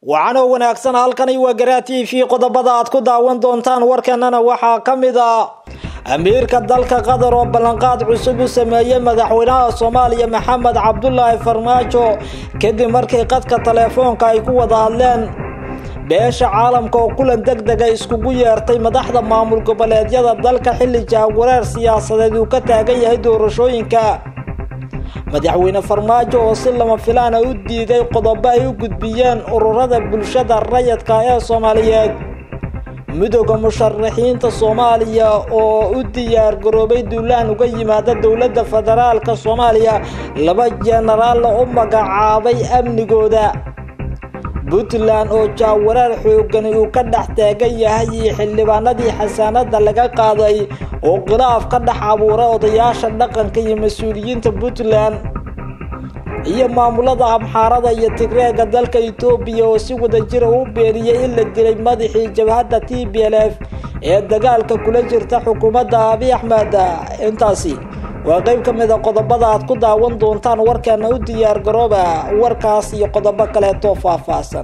waxaana wanaagsan halkani waa garaa t v qodobada aad ku daawan doontaan warkanana waxaa ka mid a amiirka dalka qatar oo ballanqaad cusub u sameeyey madaxweynaha soomaaliya maxamed cabdulaahi farmaajo kadib markii qadka teleefoonka ay ku wada hadleen beesha caalamka oo kulan deg dega iskugu yeertay madaxda maamul goboleedyada dalka xilli jahawareer siyaasadeed uu ka taagan yahay doorashooyinka madaxweyne farmaajo oo si lama filaana u diiday qodobo ay u gudbiyeen ururada bulshada rayadka ee soomaaliyeed midooda musharaxiinta soomaaliya oo u diyaar garoobay duulaan uga yimaada dowladda federaalka soomaaliya laba jenaraalla u magacaabay amnigooda puntland oo jaawareer xoogani uu ka dhex taagan yahay iyo xildhibaanadii xasaanada laga qaaday oo khilaaf ka dhex abuuray odayaasha dhaqanka iyo mas-uuliyiinta puntland iyo maamulada amxaarada iyo tigreega dalka etoobiya oo si wadajira u beeniyey in la dilay madaxii jabhadda t b l f ee dagaalka kula jirta xukuumadda abi axmed intaasi waa qeyb ka mid a qodobada aad ku daawan doontaan warkaana u diyaar garooba warkaas iyo qodobo kaleeto faahfaahsan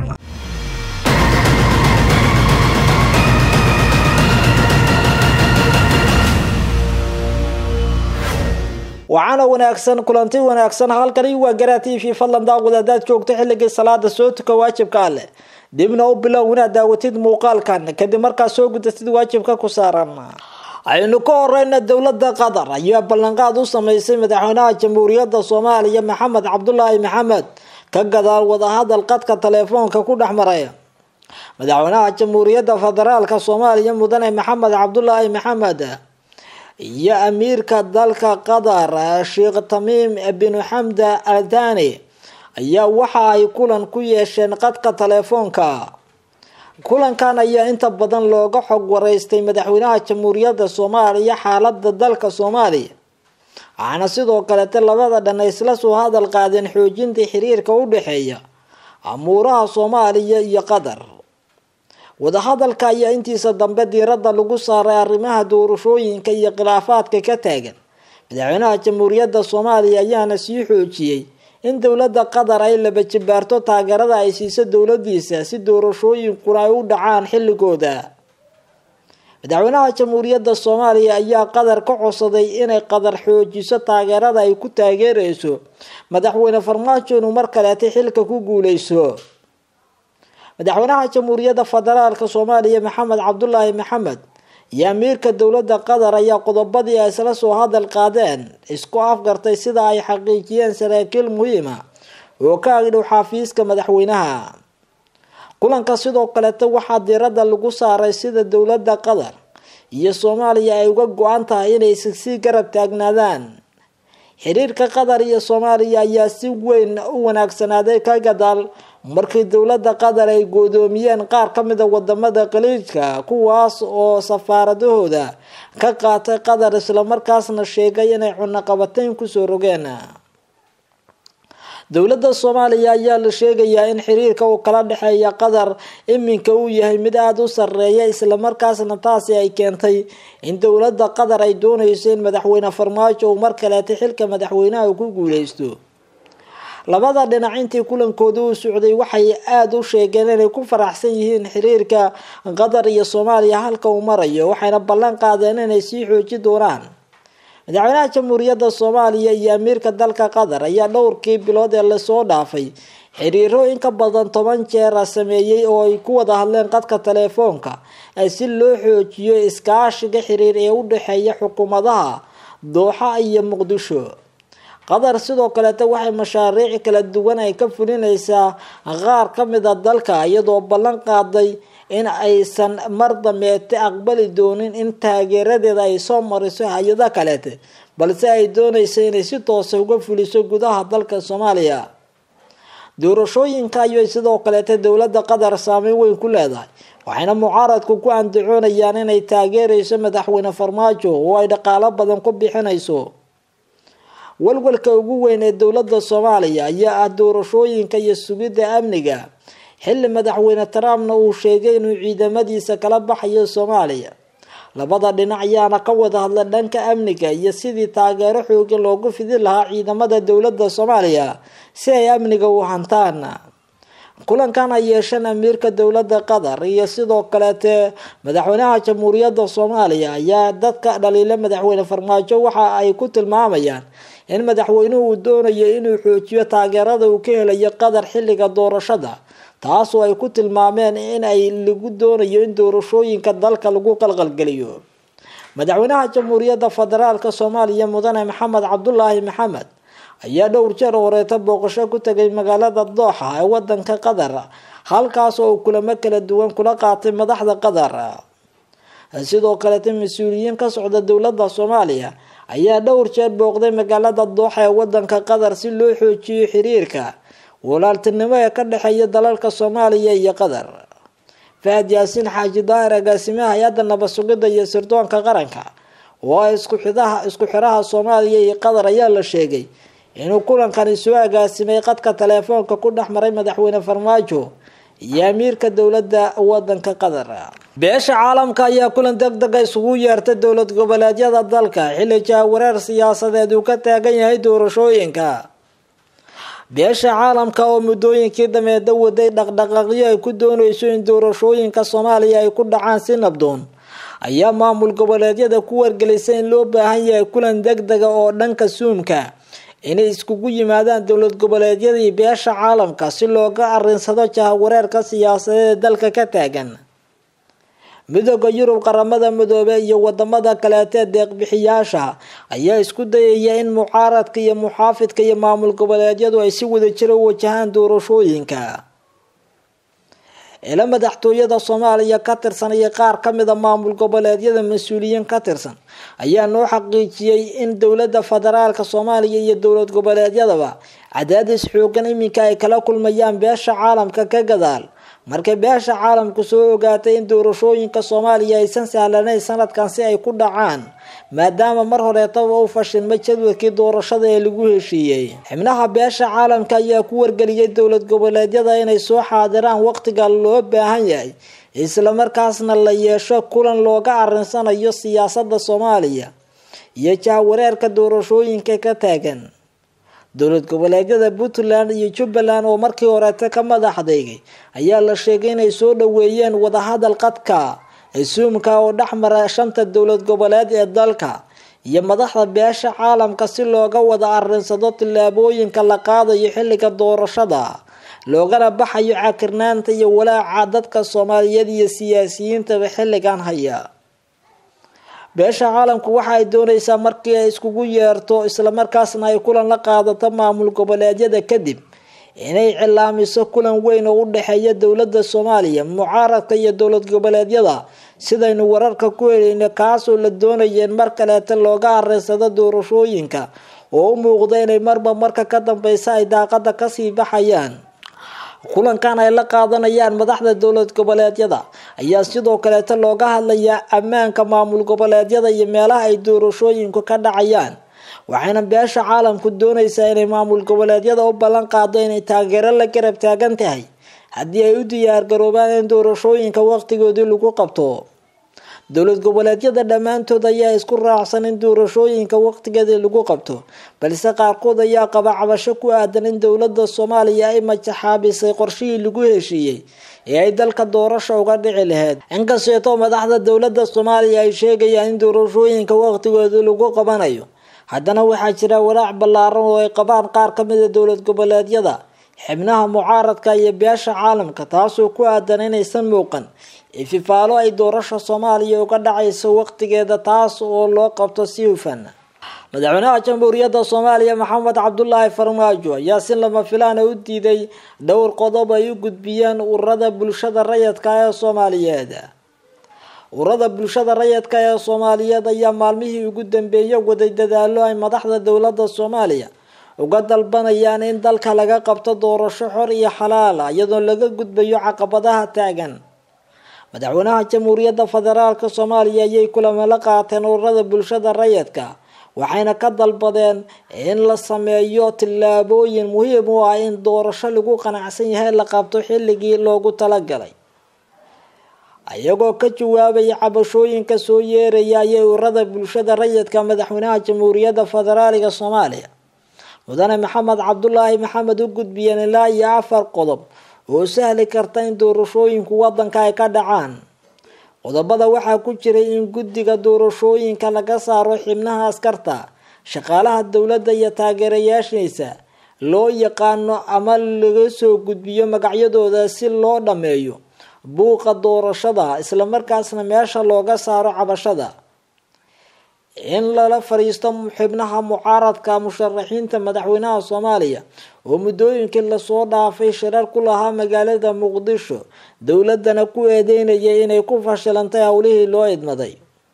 waxaana wanaagsan kulanti wanaagsan halkani waa garaa t v fadlan daaqud hadaad joogto xilligii salaada soo tuka waajibka alleh dibna u bilow inaad daawatid muuqaalkan kadib markaad soo gudatid waajibka ku saaran aynu ka horeyna dowlada qatar ayaa ballanqaad u sameysay madaxweynaha jamhuuriyadda soomaaliya maxamed cabdulaahi maxamed ka gadaal wadahadal qadka teleefoonka ku dhex maraya madaxweynaha jamhuuriyadda federaalka soomaaliya mudane maxamed cabdulaahi maxamed iyo amiirka dalka qatar sheekh tamiim binu xamda al thani ayaa waxa ay kulan ku yeesheen qadka teleefoonka kulankan ayaa inta badan looga xog wareystay madaxweynaha jamhuuriyadda soomaaliya xaalada dalka soomaaliya waxaana sidoo kalete labada dhan ay isla soo hadal qaadeen xoojinta xiriirka u dhexeeya amuuraha soomaaliya iyo qatar wadahadalka ayaa intiisa dambe diiradda lagu saaray arrimaha doorashooyinka iyo khilaafaadka ka taagan madaxweynaha jamhuuriyadda soomaaliya ayaana sii xoojiyey in dowladda qatar ay laba jibaarto taageerada ay siiso dowladiisa si doorashooyinkuna ay u dhacaan xilligooda madaxweynaha jamhuuriyadda soomaaliya ayaa qatar ka codsaday inay qatar xoojiso taageerada ay ku taageereyso madaxweyne farmaajo inuu mar kaleeta xilka ku guuleyso madaxweynaha jamhuuriyadda federaalka soomaaliya maxamed cabdulaahi maxamed iyo amiirka dowladda qatar ayaa qodobadii ay isla soo hadal qaadeen isku afgartay sida ay xaqiijiyeen saraakiil muhiima oo ka agdhow xafiiska madaxweynaha kulanka sidoo kaleta waxaa diiradda lagu saaray sida dowladda qatar iyo soomaaliya ay uga go-an tahay inay sii garab taagnaadaan xiriirka qatar iyo soomaaliya ayaa si weyn u wanaagsanaaday ka gadaal markii dowladda qatar ay goodoomiyeen qaar ka mida wadamada khaliijka kuwaas oo safaaradahooda ka qaatay qatar islamarkaasna sheegay inay cunaqabateyn kusoo rogeen dowladda soomaaliya ayaa la sheegayaa in xiriirka uu kala dhexeeya qatar iminka uu yahay mid aada u sareeya islamarkaasna taasi ay keentay in dowladda qatar ay dooneyso in madaxweyne farmaajo uu mar kaleeta xilka madaxweynaha ku guuleysto labada dhinac intii kulankooda u socday waxay aada u sheegeen inay ku faraxsan yihiin xiriirka qatar iyo soomaaliya halka uu marayo waxayna ballan qaadeen inay sii xooji doonaan madaxweynaha jamhuuriyadda soomaaliya iyo amiirka dalka qatar ayaa dhowrkii bilood ee lasoo dhaafay xiriiro in ka badan toban jeera sameeyey oo ay ku wada hadleen qadka teleefoonka si loo xoojiyo iskaashiga xiriir ee u dhexeeya xukuumadaha dooxa iyo muqdisho qatar sidoo kaleeta waxay mashaariic kala duwan ay ka fulineysaa qaar ka mid a dalka iyadoo ballan qaaday in aysan mar dameete aqbali doonin in taageeradeeda ay soo mariso hay-ada kaleete balse ay dooneysa inay si toosa uga fuliso gudaha dalka soomaaliya doorashooyinka ayay sidoo kaleeta dowladda qatar saameyn weyn ku leedahay waxayna mucaaradku ku andacoonayaan inay taageereyso madaxweyne farmaajo oo ay dhaqaalo badan ku bixinayso walwalka ugu weyn ee dowladda soomaaliya ayaa ah doorashooyinka iyo sugidda amniga xilli madaxweyne trumpna uu sheegay inuu ciidamadiisa kala baxayo soomaaliya labada dhinac ayaana ka wada hadla dhanka amniga iyo sidii taageero xoogan loogu fidin lahaa ciidamada dowladda soomaaliya si ay amniga u hantaan kulankan ay yeesheen amiirka dowladda qatar iyo sidoo kaleete madaxweynaha jamhuuriyadda soomaaliya ayaa dadka dhaliila madaxweyne farmaajo waxa ay ku tilmaamayaan in madaxweynuhu uu doonayo inuu xoojiyo taageerada uu ka helayo qatar xilliga doorashada taasoo ay ku tilmaameen in ay lagu doonayo in doorashooyinka dalka lagu qalqalgeliyo madaxweynaha jamhuuriyadda federaalk soomaaliya mudane maxamed cabdulaahi maxamed ayaa dhowr jeer horeeta booqasho ku tegay magaalada dooxa ee wadanka qatar halkaas oo uu kulamo kala duwan kula qaatay madaxda qatar sidoo kaleeta mas-uuliyiin ka socda dowladda soomaaliya ayaa dhowr jeer booqday magaalada dooxa ee wadanka qatar si loo xoojiyo xiriirka walaaltinimo ee ka dhexeeya dalalka soomaaliya iyo qatar fahad yaasiin xaaji daahir agaasimaha hay-adda nabad sugidda iyo sirdoonka qaranka oo ah isku xidaha isku xiraha soomaaliya iyo qatar ayaa la sheegay inuu kulankani soo agaasimay qadka teleefoonka ku dhex maray madaxweyne farmaajo iyo amiirka dowladda wadanka qatar beesha caalamka ayaa kulan deg dega isugu yeertay dowlad goboleedyada dalka xilli jahwareer siyaasadeed uu ka taagan yahay doorashooyinka beesha caalamka oo muddooyinkii dameeda waday dhaqdhaqaaqyo ay ku doonayso in doorashooyinka soomaaliya ay ku dhacaan si nabdoon ayaa maamul goboleedyada ku wargelisay in loo baahan yahay kulan deg dega oo dhanka suumka inay iskugu yimaadaan dowlad goboleedyadii beesha caalamka si looga arinsado jahawareerka siyaasadeed ee dalka ka taagan midooda yurub qaramada midoobe iyo wadamada kaleeta deeqbixiyaasha ayaa isku dayaya in mucaaradka iyo muxaafidka iyo maamul goboleedyadu ay si wadajira u wajahaan doorashooyinka ila madaxtooyada soomaaliya ka tirsan iyo qaar kamida maamul goboleedyada mas-uuliyiin ka tirsan ayaa noo xaqiijiyey in dowlada federaalk soomaaliya iyo dowlad goboleedyadaba cadaadis xoogan iminka ay kala kulmayaan beesha caalamka ka gadaal markay beesha caalamku soo ogaatay in doorashooyinka soomaaliya aysan sahlanayn sanadkan si ay ku dhacaan maadaama mar horeetaba u fashilmay jadwadkii doorashada ee lagu heshiiyey xibnaha beesha caalamka ayaa ku wargeliyay dowlad goboleedyada inay soo xaadiraan waqtiga loo baahan yahay islamarkaasna la yeesho kulan looga arinsanayo siyaasada soomaaliya iyo jahwareerka doorashooyinka ka taagan dowlad goboleedyada puntland iyo jubbaland oo markii horeeta ka madaxdeygay ayaa la sheegay inay soo dhaweeyeen wadahadal qadka suumka oo dhexmara shanta dowlad goboleed ee dalka iyo madaxda beesha caalamka si looga wada arinsado tillaabooyinka la qaadayo xilliga doorashada loogana baxayo cakirnaanta iyo walaaca dadka soomaaliyeed iyo siyaasiyiintaba xilligan haya beesha caalamku waxa ay doonaysaa markii ay iskugu yeerto islamarkaasna ay kulan la qaadato maamul goboleedyada kadib inay cilaamiso kulan weyn oo u dhexeeya dowlada soomaaliya mucaaradka iyo dowlad goboleedyada sidaynu wararka ku helayno kaasoo la doonaya in mar kaleeta looga arinsado doorashooyinka oo u muuqda inay marba marka ka dambeysa ay daaqada kasii baxayaan kulankan ay la qaadanayaan madaxda dowlad goboleedyada ayaa sidoo kaleeta looga hadlayaa ammaanka maamul goboleedyada iyo meelaha ay doorashooyinku ka dhacayaan waxayna beesha caalamku doonaysaa inay maamul goboleedyada u ballan qaado inay taageero la garab taagan tahay haddii ay u diyaargaroobaan in doorashooyinka waqtigoodii lagu qabto dowlad goboleedyada dhammaantood ayaa isku raacsan in doorashooyinka waqtigeedii lagu qabto balse qaarkood ayaa qaba cabasho ku aadan in dowlada soomaaliya ay majaxaabisay qorshihii lagu heshiiyey ee ay dalka doorasha uga dhici lahayd inkasteetoo madaxda dowlada soomaaliya ay sheegayaan in doorashooyinka waqtigoodii lagu qabanayo haddana waxaa jira walaac ballaaran oo ay qabaan qaar kamida dowlad goboleedyada xibnaha mucaaradka iyo beesha caalamka taasoo ku aadan inaysan muuqan ififaalo ay doorasha soomaaliya uga dhacayso waqtigeeda taas oo loo qabto si hufan madaxweynaha jamhuuriyadda soomaaliya maxamed cabdulaahi farmaajo ayaa si lama filaana u diiday dhowr qodob ay u gudbiyeen ururada bulshada rayidka ee soomaaliyeed ururada bulshada rayidka ee soomaaliyeed ayaa maalmihii ugu dambeeyay waday dadaalo ay madaxda dowlada soomaaliya uga dalbanayaan in dalka laga qabto doorasho xor iyo xalaal iyadoo laga gudbayo caqabadaha taagan madaxweynaha jamhuuriyadda federaalk soomaaliya ayay kulamo la qaateen ururada bulshada rayidka waxayna ka dalbadeen in la sameeyo tillaabooyin muhiim u ah in doorasho lagu qanacsan yahay la qabto xilligii loogu talagalay iyagoo ka jawaabaya cabashooyinka soo yeeraya ayay ururada bulshada rayidka madaxweynaha jamhuuriyadda federaaliga soomaaliya mudane maxamed cabdulaahi maxamed u gudbiyeen ilaa iyo afar qodob oo sahli karta in doorashooyinku wadanka ay ka dhacaan qodobada waxaa ku jiray in guddiga doorashooyinka laga saaro xibnaha askarta shaqaalaha dowladda iyo taageerayaashiisa loo yaqaano ama laga soo gudbiyo magacyadooda si loo dhammeeyo buuqa doorashada islamarkaasna meesha looga saaro cabashada in lala fadhiisto xibnaha mucaaradka musharaxiinta madaxweynaha soomaaliya oo muddooyinkii lasoo dhaafay shirar ku lahaa magaalada muqdisho dowladana ku eedeynayay inay ku fashilantay howlihii loo idmaday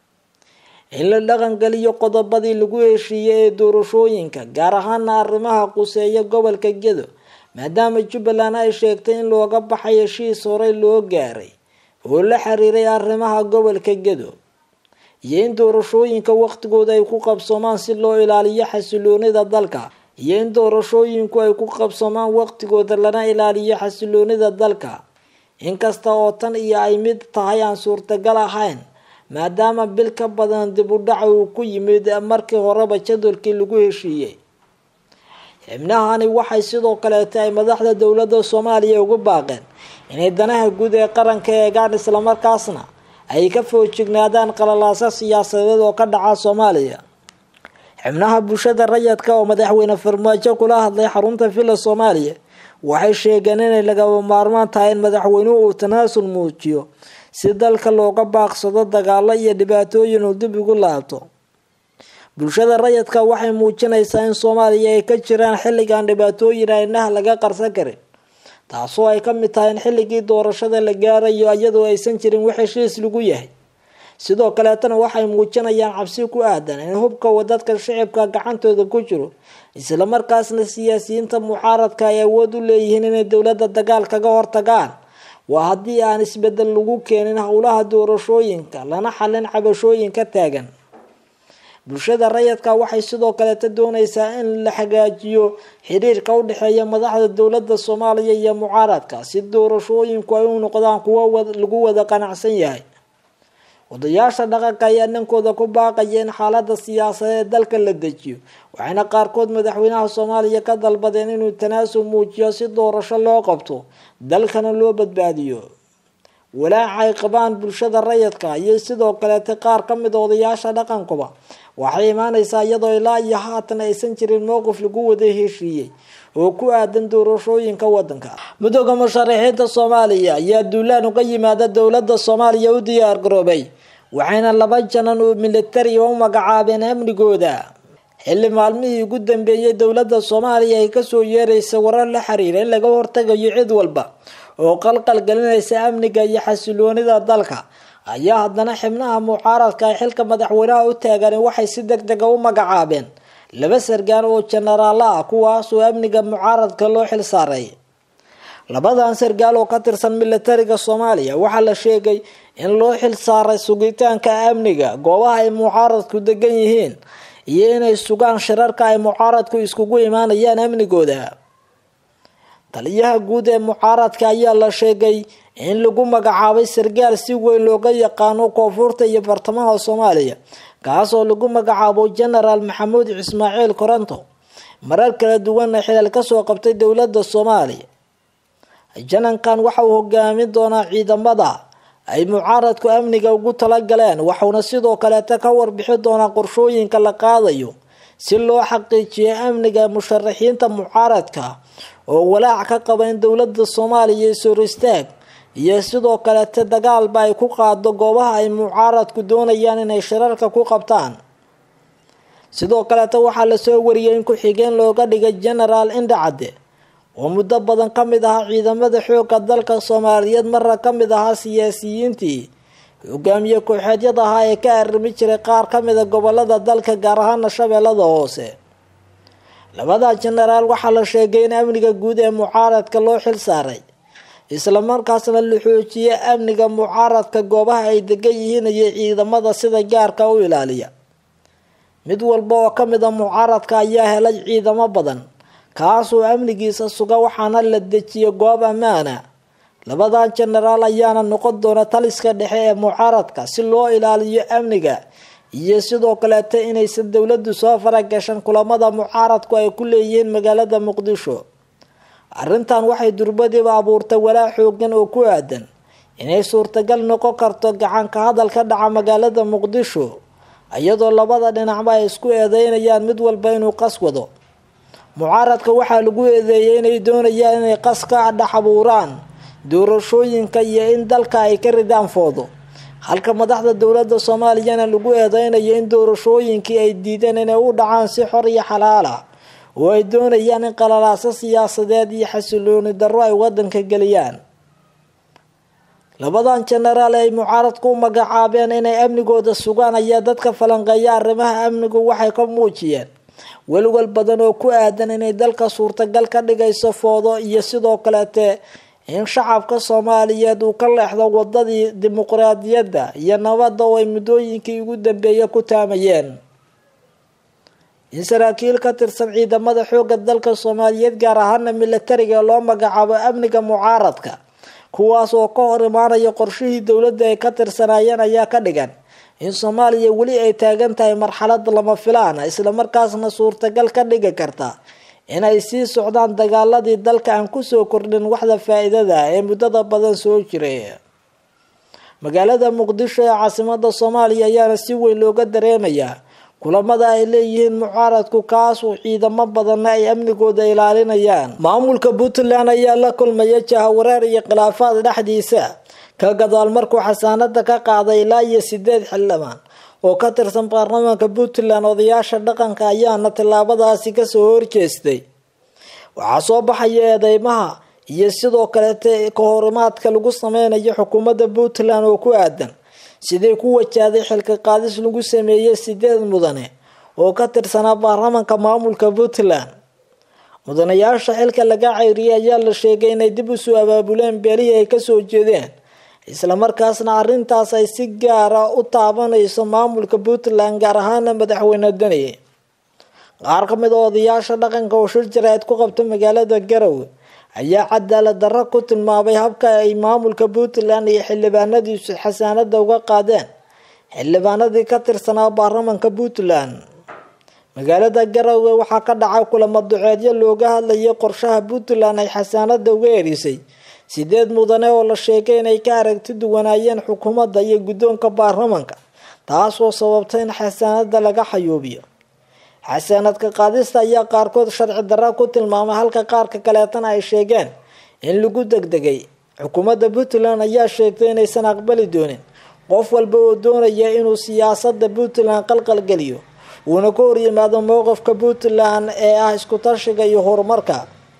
in la dhaqangeliyo qodobadii lagu heshiiyey ee doorashooyinka gaar ahaana arrimaha quseeya gobolka gedo maadaama jubbaland ay sheegtay in looga baxay heshiis horey loo gaaray oo la xiriiray arrimaha gobolka gedo iyo in doorashooyinka waqtigooda ay ku qabsoomaan si loo ilaaliyo xasiloonida dalka iyo in doorashooyinku ay ku qabsoomaan waqtigooda lana ilaaliyo xasiloonida dalka inkasta oo tan iyo ay mid tahay aan suurtagal ahayn maadaama bil ka badan dib u dhaca uu ku yimid markii horeba jadwalkii lagu heshiiyey xibnahani waxay sidoo kaleeta ay madaxda dowladda soomaaliya ugu baaqeen inay danaha guud ee qaranka eegaan islamarkaasna ay ka foojignaadaan qalalaasa siyaasadeed oo ka dhaca soomaaliya xibnaha bulshada rayadka oo madaxweyne farmaajo kula hadlay xarunta villa soomaaliya waxay sheegeen inay lagaba maarmaan tahay in madaxweynuhu uu tanaasul muujiyo si dalka looga baaqsado dagaalo iyo dhibaatooyin uu dib ugu laabto bulshada rayadka waxay muujinaysaa in soomaaliya ay ka jiraan xilligan dhibaatooyin aynaha laga qarsan karin taasoo ay ka mid tahay in xilligii doorashada la gaarayo iyadoo aysan jirin wax heshiis lagu yahay sidoo kaleetana waxay muujinayaan cabsi ku aadan in hubka dadka shicibka gacantooda ku jiro islamarkaasna siyaasiyiinta mucaaradka ay awood u leeyihiin inay dowladda dagaal kaga hortagaan waa haddii aan isbedel lagu keenin howlaha doorashooyinka lana xalin cabashooyinka taagan bulshada rayadka waxay sidoo kaleeta doonaysaa in la hagaajiyo xiriirka u dhexeeya madaxda dowladda soomaaliya iyo mucaaradka si doorashooyinku ay u noqdaan kuwo lagu wada qanacsan yahay odayaasha dhaqanka ayaa dhankooda ku baaqaya in xaalada siyaasadeed ee dalka la dejiyo waxayna qaarkood madaxweynaha soomaaliya ka dalbadeen inuu tanaasul muujiyo si doorasho loo qabto dalkana loo badbaadiyo walaaca ay qabaan bulshada rayadka iyo sidoo kaleeta qaar ka mid odayaasha dhaqankuba waxay imaaneysaa iyadoo ilaa iyo haatan aysan jirin mowqif lagu wada heshiiyey oo ku aadan doorashooyinka wadanka mudooga musharaxiinta soomaaliya ayaa duulaan uga yimaada dowladda soomaaliya u diyaar garoobay waxayna laba janan oo militari u magacaabeen amnigooda xilli maalmihii ugu dambeeyay dowladda soomaaliya ay kasoo yeeraysa warar la xiriira in laga hortagayo cid walba oo qalqal gelinaysa amniga iyo xasiloonida dalka ayaa haddana xibnaha mucaaradka ay xilka madaxweynaha u taagan waxay si deg dega u magacaabeen laba sargaan oo jenaraalo ah kuwaasoo amniga mucaaradka loo xil saaray labadan sargaal oo ka tirsan militariga soomaaliya waxaa la sheegay in loo xil saaray sugitaanka amniga goobaha ay mucaaradku degan yihiin iyo inay sugaan shirarka ay mucaaradku iskugu imaanayaan amnigooda taliyaha guud ee mucaaradka ayaa la sheegay in lagu magacaabay sargaal si weyn looga yaqaano koonfurta iyo bartamaha soomaaliya kaasoo lagu magacaabo genaraal maxamuud ismaaciil koronto marar kala duwanna xilal kasoo qabtay dowladda soomaaliya janankan waxa uu hogaamin doonaa ciidamada ay mucaaradku amniga ugu talagaleen waxauna sidoo kaleeta ka warbixi doonaa qorshooyinka la qaadayo si loo xaqiijiyo amniga musharaxiinta mucaaradka oo walaac ka qaba in dowladda soomaaliya is-hor istaag iyo sidoo kaleeta dagaalba ay ku qaado goobaha ay mucaaradku doonayaan inay shirarka ku qabtaan sidoo kaleeta waxaa lasoo wariyay in ku-xigeen looga dhigay genaraal indhacadde oo muddo badan ka mid ahaa ciidamada xoogga dalka soomaaliyeed marna ka mid ahaa siyaasiyiintii hogaamiye kooxeedyada ahaa ee ka arrimi jiray qaar ka mida gobolada dalka gaar ahaana shabeellada hoose labada jenaraal waxaa la sheegay in amniga guud ee mucaaradka loo xil saaray islamarkaasna la xoojiyay amniga mucaaradka goobaha ay degan yihiin iyo ciidamada sida gaarka u ilaaliya mid walba oo ka mid a mucaaradka ayaa helay ciidamo badan kaasoo amnigiisa suga waxaana la dejiyay goob ammaana labadan jenaraal ayaana noqon doona taliska dhexe ee mucaaradka si loo ilaaliyo amniga iyo sidoo kaleeta inaysan dowladdu soo faragashan kulamada mucaaradku ay ku leeyihiin magaalada muqdisho arrintan waxay durbadiiba abuurtay walaac xoogan oo ku aadan inay suurtagal noqon karto gacanka hadal ka dhaca magaalada muqdisho iyadoo labada dhinacba ay isku eedeynayaan mid walba inuu qas wado mucaaradka waxaa lagu eedeeyay inay doonayaan inay qas ka dhex abuuraan doorashooyinka iyo in dalka ay ka ridaan foodo halka madaxda dowladda soomaaliyana lagu eedeynayo in doorashooyinkii ay diideen inay u dhacaan si xor iyo xalaal ah oo ay doonayaan in qalalaaso siyaasadeed iyo xasilooni darro ay wadanka geliyaan labadan jenaraal ay mucaaradku u magacaabeen inay amnigooda sugaan ayaa dadka falanqeeya arrimaha amnigu waxay ka muujiyeen welwel badan oo ku aadan inay dalka suurtagal ka dhigayso foodo iyo sidoo kaleete in shacabka soomaaliyeed uu ka leexdo wadadii dimuqraadiyadda iyo nabadda oo ay muddooyinkii ugu dambeeya ku taamayeen in saraakiil ka tirsan ciidamada xoogga dalka soomaaliyeed gaar ahaana milatariga loo magacaabo amniga mucaaradka kuwaas oo ka hor imaanaya qorshihii dowladda ay ka tirsanaayeen ayaa ka dhigan in soomaaliya weli ay taagan tahay marxalad lama filaana islamarkaasna suurtagal ka dhigi karta inay sii socdaan dagaaladii dalka aan kusoo kordhin waxda faa-iidada ee muddada badan soo jiray magaalada muqdisho ee caasimada soomaaliya ayaana si weyn looga dareemayaa kulamada ay leeyihiin mucaaradku kaasoo ciidamo badanna ay amnigooda ilaalinayaan maamulka puntland ayaa la kulmaya jahawareer iyo khilaafaad dhexdiisa ka gadaal markuu xasaanada ka qaaday ilaa iyo sideed xildhibaan oo ka tirsan baarlamaanka puntland odayaasha dhaqanka ayaana tillaabadaasi kasoo horjeestay waxaa soo baxaya eedeymaha iyo sidoo kaleete kahorimaadka lagu sameynayo xukuumadda puntland oo ku aadan sidii ku wajahday xilka qaadis lagu sameeyey sideed mudane oo ka tirsanaa baarlamaanka maamulka puntland mudanayaasha xilka laga ceyriyay ayaa la sheegay inay dib usoo abaabuleen beelihii ay kasoo jeedeen islamarkaasna arrintaas ay si gaara u taabanayso maamulka puntland gaar ahaana madaxweyne deni qaar ka mid a odayaasha dhaqanka oo shir jaraa'id ku qabta magaalada garowe ayaa cadaalad darro ku tilmaamay habka ay maamulka puntland iyo xildhibaanadiisu xasaanada uga qaadeen xildhibaanadii ka tirsanaa baarlamanka puntland magaalada garowe waxaa ka dhacay kulamo duceedyo looga hadlayay qorshaha puntland ay xasaanada uga erisay sideed mudane oo la sheegay inay ka aragti duwanaayeen xukuumadda iyo guddoonka baarlamanka taasoo sababtay in xasaanada laga xayuubiyo xasaanadka qaadista ayaa qaarkood sharci darra ku tilmaamay halka qaarka kaleetana ay sheegeen in lagu degdegay xukuumadda puntland ayaa sheegtay inaysan aqbali doonin qof walba oo doonaya inuu siyaasada puntland qalqalgeliyo uuna ka horyimaado mowqifka puntland ee ah isku tashiga iyo horumarka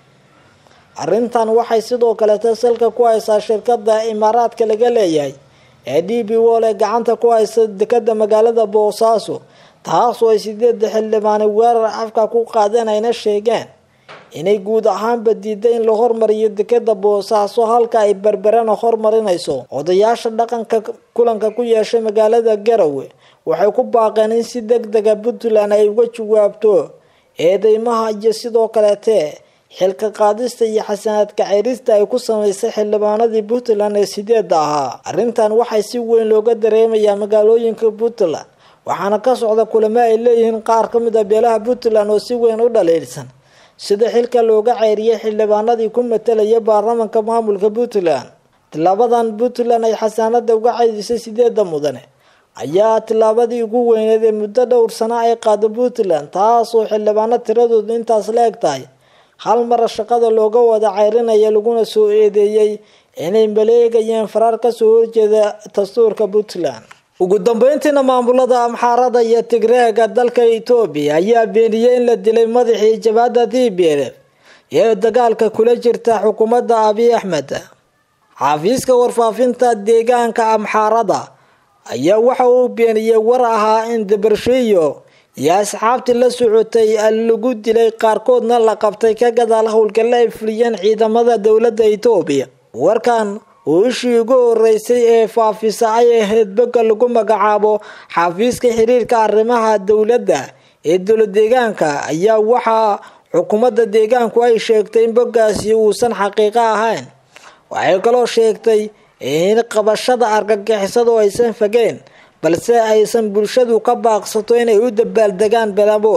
arrintan waxay sidoo kaleeta salka ku haysaa shirkada imaaraadka laga leeyahay ee d b wol ee gacanta ku haysa dekada magaalada boosaaso taasoo ay sideeda xildhibaani weerar afka ku qaadeen ayna sheegeen inay guud ahaanba diiday in la hormariyo dekada boosaaso halka ay berberana hormarinayso odayaasha dhaqanka kulanka ku yeeshay magaalada garowe waxay ku baaqeen in si deg dega puntland ay uga jawaabto eedeymaha iyo sidoo kaleete xilka qaadista iyo xasanaadka ceyrista ay ku sameysay xildhibaanadii puntland ee sideeda ahaa arrintan waxay si weyn looga dareemayaa magaalooyinka puntland waxaana ka socda kulamo ay leeyihiin qaar ka mid a beelaha puntland oo si weyn u dhaliilsan sida xilka looga ceyriyay xildhibaanadii ku matalaya baarlamanka maamulka puntland tilaabadan puntland ay xasaanada uga ceydisay sideeda mudane ayaa tilaabadii ugu weyneed ee muddo dhowr sano ay qaado puntland taasoo xildhibaano tiradoodu intaas la eg tahay hal mara shaqada looga wada ceyrinaya laguna soo eedeeyey inay maleegayeen faraar kasoo horjeeda dastuurka puntland ugu dambeyntiina maamulada amxaarada iyo tigreega dalka etoobiya ayaa beeniyey in la dilay madaxii jabhadda t b l f ee dagaalka kula jirta xukuumadda abiy axmed xafiiska warfaafinta deegaanka amxaarada ayaa waxa uu beeniyey war ahaa in dabarshiyo iyo asxaabtii la socotay lagu dilay qaarkoodna la qabtay ka gadaal howlgalla ay fuliyeen ciidamada dowladda etoobiya warkan oo ishii ugu horeysay ee faafisa ay ahayd bogga lagu magacaabo xafiiska xiriirka arrimaha dowladda ee dowlad deegaanka ayaa waxaa xukuumadda deegaanku ay sheegtay in boggaasi uusan xaqiiqo ahayn waxay kaloo sheegtay in qabashada argagixisadu aysan fageen balse aysan bulshadu ka baaqsato inay u dabaaldegaan belabuur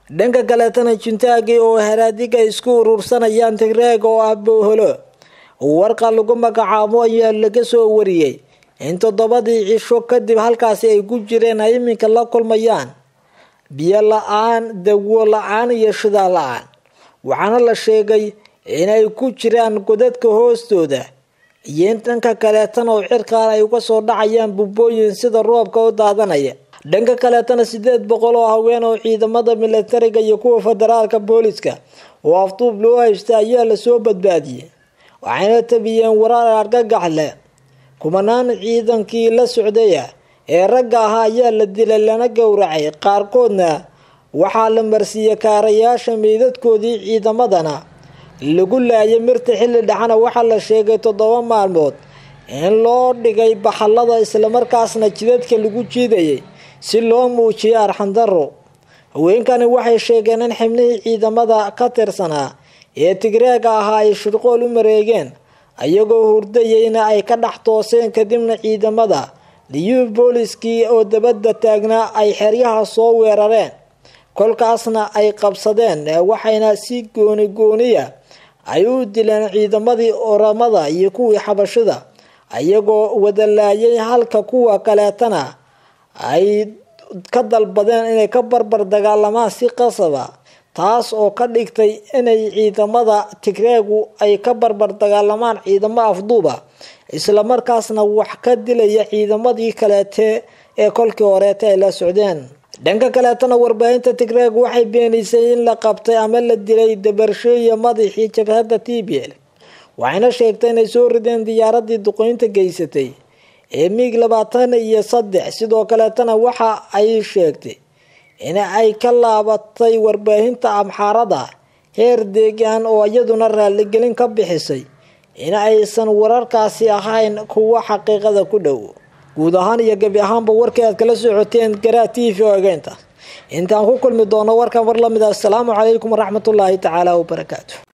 dhanka kaleetana juntaagi oo haraadiga isku urursanayaan tigreeg oo ah booholo warqa lagu magacaabo ayaa laga soo wariyey in toddobadii cisho kadib halkaasi ay ku jireen ay iminka la kulmayaan biyo la-aan dawo la-aan iyo shidaa la-aan waxaana la sheegay inay ku jiraan godadka hoostooda iyo in dhanka kaleetana oo cirkaan ay uga soo dhacayaan bubooyin sida roobka u daadanaya dhanka kaleetana sideed boqol oo haween oo ciidamada milatariga iyo kuwa federaalka booliska oo afduub loo haysta ayaa lasoo badbaadiyey waxayna tabiyeen waraar argagax leh kumanaan ciidankii la socdaya ee ragga ahaa ayaa la dilay lana gowracay qaarkoodna waxaa la marsiiyey kaarayaasha meydadkoodii ciidamadana lagu laayay mirta xilli dhexana waxaa la sheegay toddoba maalmood in loo dhigay baxallada islamarkaasna jidadka lagu jiidayay si loo muujiyo arxandaro haweenkani waxay sheegeen in xibnihii ciidamada ka tirsanaa ee tigreega ahaa ay shirqool u mareegeen ayagoo hurdayeyna ay ka dhex tooseen kadibna ciidamada liyuu booliskii oo dabadda taagnaa ay xeryaha soo weerareen kolkaasna ay qabsadeen waxayna si gooni gooniya ay u dileen ciidamadii oramada iyo kuwii xabashida ayagoo wadalaayay halka kuwa kaleetana ay ka dalbadeen inay ka barbar dagaalamaan si qasaba taas oo ka dhigtay inay ciidamada tigreegu ay ka barbar dagaalamaan ciidamo afduuba islamarkaasna wax ka dilaya ciidamadii kaleete ee kolkii horeeta ay la socdeen dhanka kaleetana warbaahinta tigreeg waxay beenisay in la qabtay ama la dilay dabarsheeya madaxii jabhadda t b l waxayna sheegtay inay soo rideen diyaaradii duqeynta geysatay ee miig labaatan iyo saddex sidoo kaleetana waxa ay sheegtay in ay ka laabatay warbaahinta amxaarada heer deegaan oo iyaduna raaligelin ka bixisay in aysan wararkaasi ahayn kuwa xaqiiqada ku dhow guud ahaan iyo gebi ahaanba warkii aad kala socoteen garaa t v oo egeynta intaan ku kulmi doono warkan war lamid a asalaamu calaykum waraxmatullaahi tacaala wabarakaatu